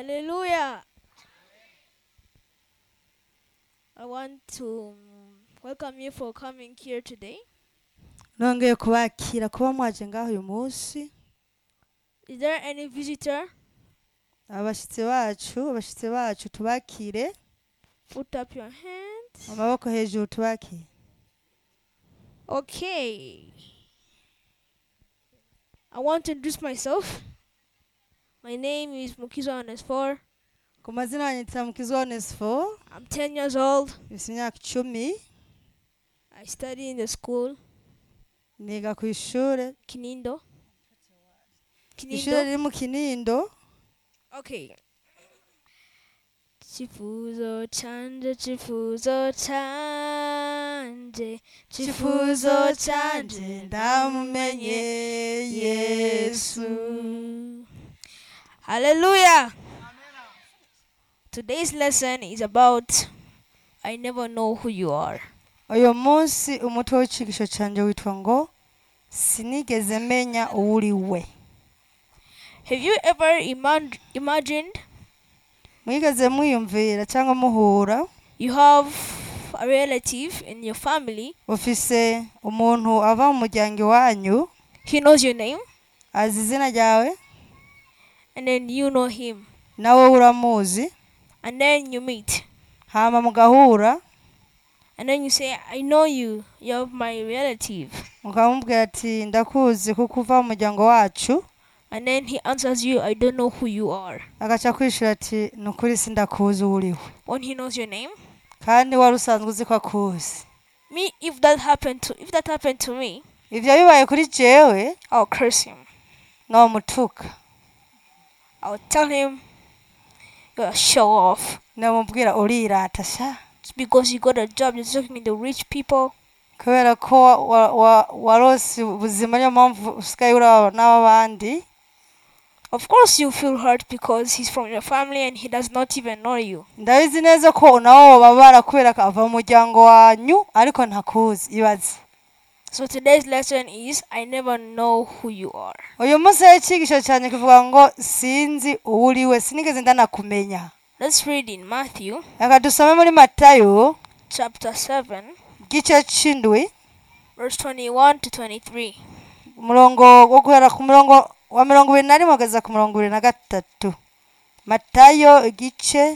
Hallelujah. I want to welcome you for coming here today. nongeye kubakira kuba mwaje ngaho uyu munsi Is there any visitor? abashyitsi bacu abashyitsi bacu tubakire Put up your hands. amaboko hejuru tubakire Okay. I want to introduce myself. My name is Mukizo Onesfor. ku mazina banyita mukizi onesifo I'm 10 years old. mfite imyaka icumi I study in the school, niga ku ishuri Kinindo. ishuri Kinindo. riri mu kinindo Okay. Chifuzo chanje, chifuzo chanje, Chifuzo chanje, ndamumenye Yesu. Hallelujah. Today's lesson is about I never know who you are. uyu munsi umutwe w'icyigisho cyanjye witwa ngo sinigeze menya uwo uri we Have you ever imag- imagined mwigeze mwiyumvira cyangwa muhura you have a relative in your family? ufise umuntu ava mu muryango iwanyu He knows your name, azi izina ryawe and then you know him, nawe uramuzi and then you meet. hama mugahura And then you say, I know you, you're my relative. mukamubwira ati ndakuzi kuko uva mu muryango wacu And then he answers you, I don't know who you are. agaca kwishura ati ni ukuri sindakuzi uwo uriwe When he knows your name. kandi wari usanzwe uzi ko akuzi Me, if that happened to if that happened to me, ibyo bibaye kuri jewe I'll curse him. nomutuka I'll tell him you're a show off. namubwira urirata sha It's because you got a job, you're talking to the rich people. kubera ko wa- wa- wa- warose ubuzima niyo mpamvu usigaye uraba n'abandi Of course you feel hurt because he's from your family and he does not even know you. ndabizi neza ko nawe wababara kubera ko ava mu muryango wanyu ariko ntakuzi ibaze So today's lesson is I never know who you are. uyu munsi rero icyigisho cyane kivuga ngo sinzi uwo uri we sinigeze ndanakumenya Let's read in Matthew reka dusome muri matayo chapter 7, igice c'indwi verse 21 to 23. umurongo wo guhera ku murongo wa mirongo ibiri na rimwe kugeza ku mirongo ibiri na gatatu matayo igice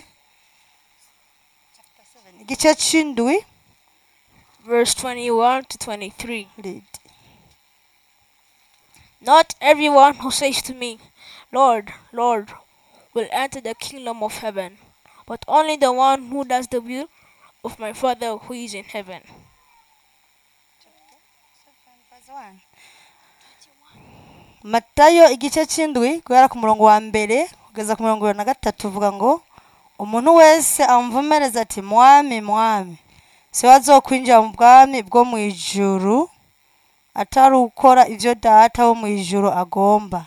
igice c'indwi Verse 21 to 23. read. Not everyone who says to me, Lord, Lord, will enter the kingdom of heaven, but only the one who does the will of my Father who is in heaven. matayo igice c'indwi guhera ku murongo wa mbere kugeza ku mirongo ibiri na gatatu uvuga ngo umuntu wese amvumereza ati mwami mwami si we azokwinjira mu bwami bwo mu ijuru atari ukora ibyo data wo mu ijuru agomba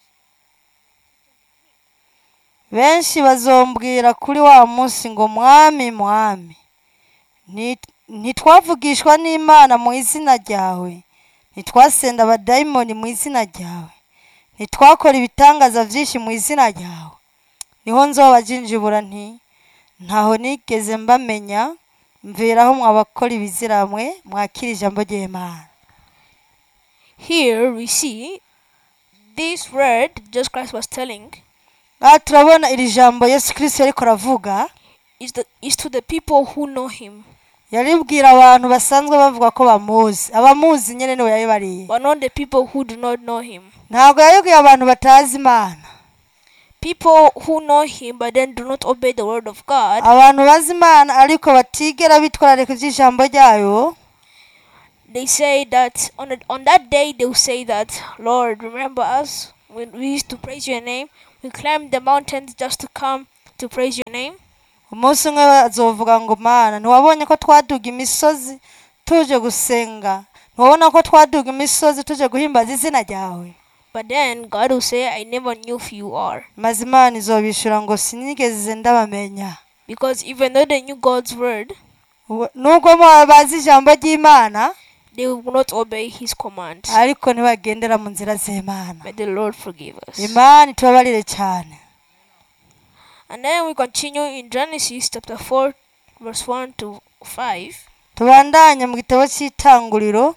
benshi bazombwira kuri wa munsi ngo mwami mwami nti- ntitwavugishwa n'imana mu izina ryawe ntitwasenda abadayimoni mu izina ryawe ntitwakora ibitangaza byinshi mu izina ryawe niho nzobajinjibura nti ntaho nigeze mbamenya mviraho mwabakora ibiziramwe mwakira ijambo ry'imana Here we see this word Jesus Christ was telling aha turabona iri jambo yesu kirisito ariko aravuga is the is to the people who know him, yaribwira abantu basanzwe bavuga ko bamuzi abamuzi nyine niwe yabibariye but not the people who do not know him. ntabwo yabibwiye abantu batazi imana People who know him but then do not obey the word of God, abantu bazi imana ariko batigera bitwararika iby'ijambo ryayo they say that on the, on that day they will say that Lord, remember us when we used to praise your name. We climbed the mountains just to come to praise your name. umunsi umwe bazovuga ngo mana ntiwabonye ko twaduga imisozi tuje gusenga ntiwabona ko twaduga imisozi tuje guhimbaza izina ryawe But then God will say, I never knew who you are. maze imana izobishura ngo sinigeze ndabamenya Because even though they knew God's word, Ubu- nubwo mo bazi ijambo ry'imana they will not obey his commands. ariko ntibagendera mu nzira z'imana May the Lord forgive us. imana itubabarire cyane And then we continue in Genesis chapter 4, verse 1 to 5. tubandanye mu gitabo cy'itanguriro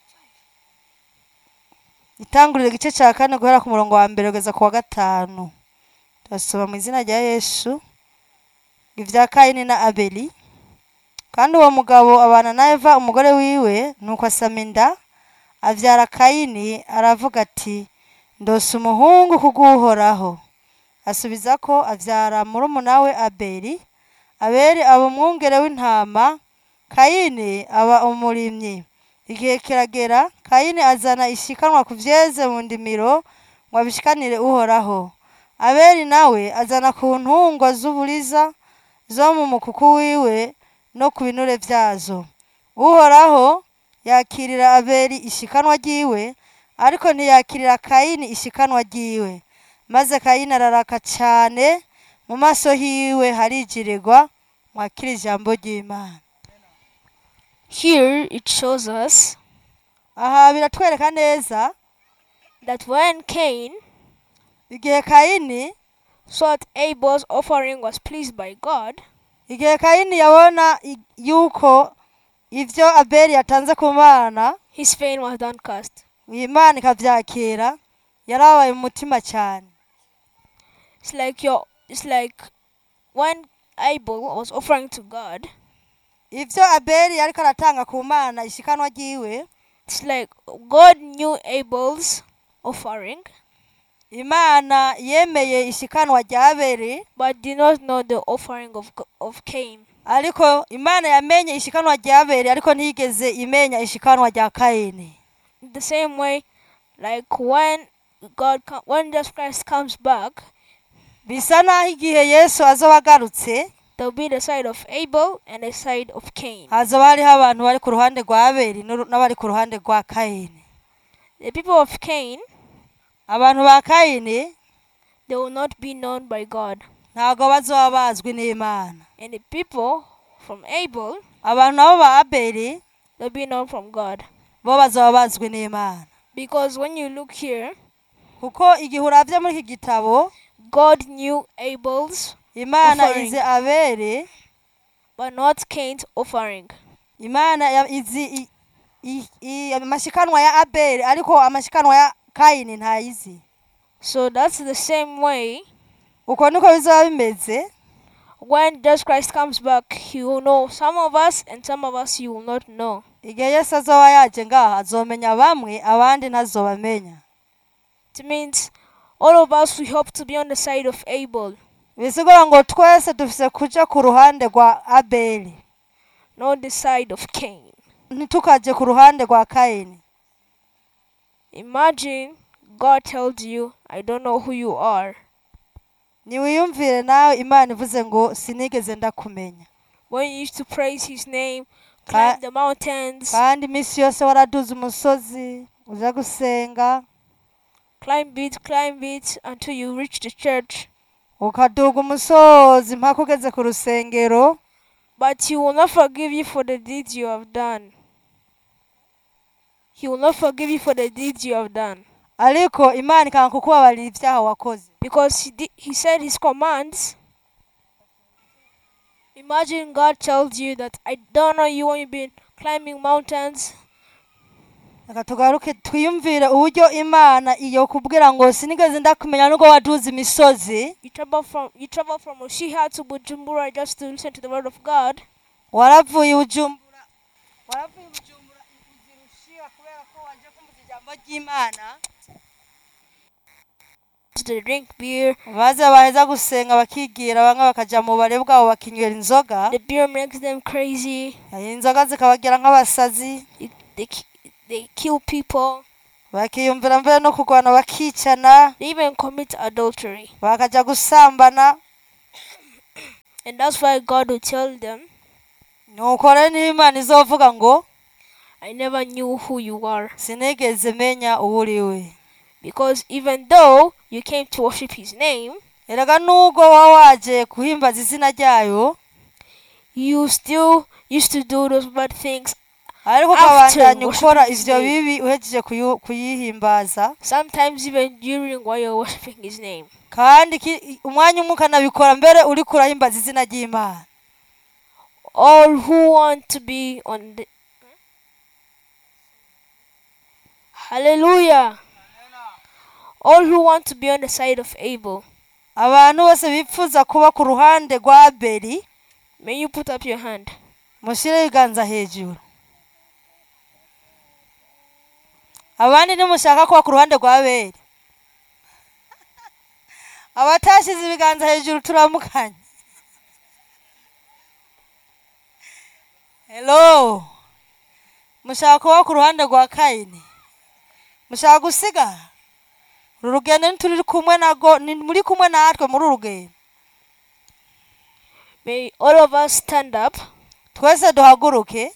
itanguriro igice cya kane guhera ku murongo wa mbere kugeza ku wa gatanu turasoma mu izina rya yesu ibya kayini na abeli kandi uwo mugabo abana na eva umugore wiwe nuko asama inda abyara kayini aravuga ati ndose umuhungu kubw'uhoraho asubiza ko abyara murumuna we abeli abeli aba umwungere w'intama kayini aba umurimyi igihe kiragera kayini azana ishikanwa ku byeze mu ndimiro ngo abishikanire uhoraho abeli nawe azana ku ntungwa z'uburiza zo mu mukuku wiwe no ku binure byazo uhoraho yakirira abeli ishikanwa ry'iwe ariko ntiyakirira kayini ishikanwa ry'iwe maze kayini araraka cyane mu maso hiwe harigirirwa mwakira ijambo ry'imana Here it shows us aha biratwereka neza that when Cain igihe kayini saw that Abel's offering was pleased by God, igihe kayini yabona i- yuko ibyo abeli yatanze ku mana his fame was downcast. imana ikabyakira yarabaye mu mutima cyane It's like your it's like when Abel was offering to God, ibyo abeli ariko aratanga ku mana ishikanwa ry'iwe it's like God knew Abel's offering imana yemeye ishikanwa rya abeli but did not know the offering of G- of Cain. ariko imana yamenye ishikanwa rya abeli ariko ntiyigeze imenya ishikanwa rya kayini The same way, like when God com- when Jesus Christ comes back, bisa naho igihe yesu azoba agarutse there'll be the side of Abel and the side of Cain. hazoba hariho abantu bari ku ruhande rwa abeli n'uru- n'abari ku ruhande rwa kayini The people of Cain, abantu ba kayini they will not be known by God, ntabwo bazoba bazwi n'imana and the people from Abel, abantu nabo ba abeli they'll be known from God. bo bazoba bazwi n'imana Because when you look here, kuko igihe urabye muri iki gitabo God knew Abel's, imana Offering. izi abeli but not Cain's offering. imana ya- izi i- i- i- amashikanwa ya abeli ariko amashikanwa ya kayini ntayizi So that's the same way. uko niko bizaba bimeze When Jesus Christ comes back, He will know some of us, and some of us He will not know. igihe yesu azoba yaje ngaha azomenya bamwe abandi ntazobamenya It means all of us we hope to be on the side of Abel, bisigura ngo twese dufise kuja ku ruhande rwa abeli not the side of Cain. ntitukaje ku ruhande rwa kayini Imagine God tells you, I don't know who you are. niwiyumvire nawe imana ivuze ngo sinigeze ndakumenya When you used to praise His name, Ka- climb the mountains, kandi iminsi yose waraduze umusozi uja gusenga climb it, climb it until you reach the church. ukaduga umusozi mpaka ugeze ku rusengero But He will not forgive you for the deeds you have done. He will not forgive you for the deeds you have done. ariko imana ikanga kukubabarira ibyaha wakoze Because He, did, he said His commands. Imagine God tells you that I don't know you when you've been climbing mountains. reka tugaruke twiyumvire uburyo imana iyo kubwira ngo sinigeze ndakumenya nubwo waduze imisozi You travel from you travel from Oshiha to Bujumbura just to listen to the word of God. waravuye ubujumbura waravuye ubujumbura uzirushiha kubera ko waje kumva ijambo ry'imana To drink beer. maze baheza gusenga bakigira bamwe bakaja mu bare bwabo bakinywera inzoga The beer makes them crazy. inzoga zikabagira nk'abasazi They, they, ki- they kill people. bakiyumvira mbere no kurwana bakicana They even commit adultery. bakaja gusambana And that's why God will tell them, nuko rero niho imana izovuga ngo I never knew who you are. sinigeze menya uwo uri we Because even though you came to worship His name, erega nubwo waba waje kuhimbaza izina ryayo you still used to do those bad things. ariko After ukabandanya worshiping ukora his ivyo name. bibi uhejeje kuyu- kuyihimbaza Sometimes even during while you're worshiping His name. kandi ki- umwanya umwe ukanabikora mbere uri kurahimbaza izina ry'imana All who want to be on the Hallelujah. All who want to be on the side of Abel, abantu bose bifuza kuba ku ruhande rwa abeli may you put up your hand. mushyire ibiganza hejuru abandi nimushaka kuba ku ruhande rwa abeli abatashyize ibiganza hejuru turamukanye hello mushaka kuba ku ruhande rwa kayini mushaka gusigara uru rugendo ntituri kumwe nago ni muri kumwe natwe muri uru rugendo May all of us stand up. twese duhaguruke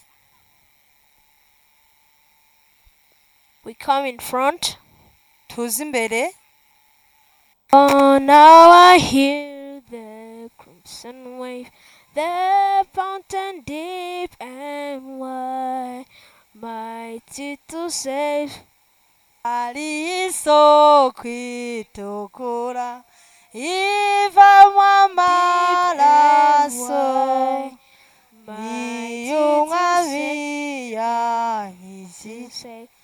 We come in front. tuze imbere Oh, now I hear the crimson wave, the fountain deep and wide, mighty to save. ari isoko itukura ivamo amaraso Mighty iyo to umwami save. yanyishyuye To save.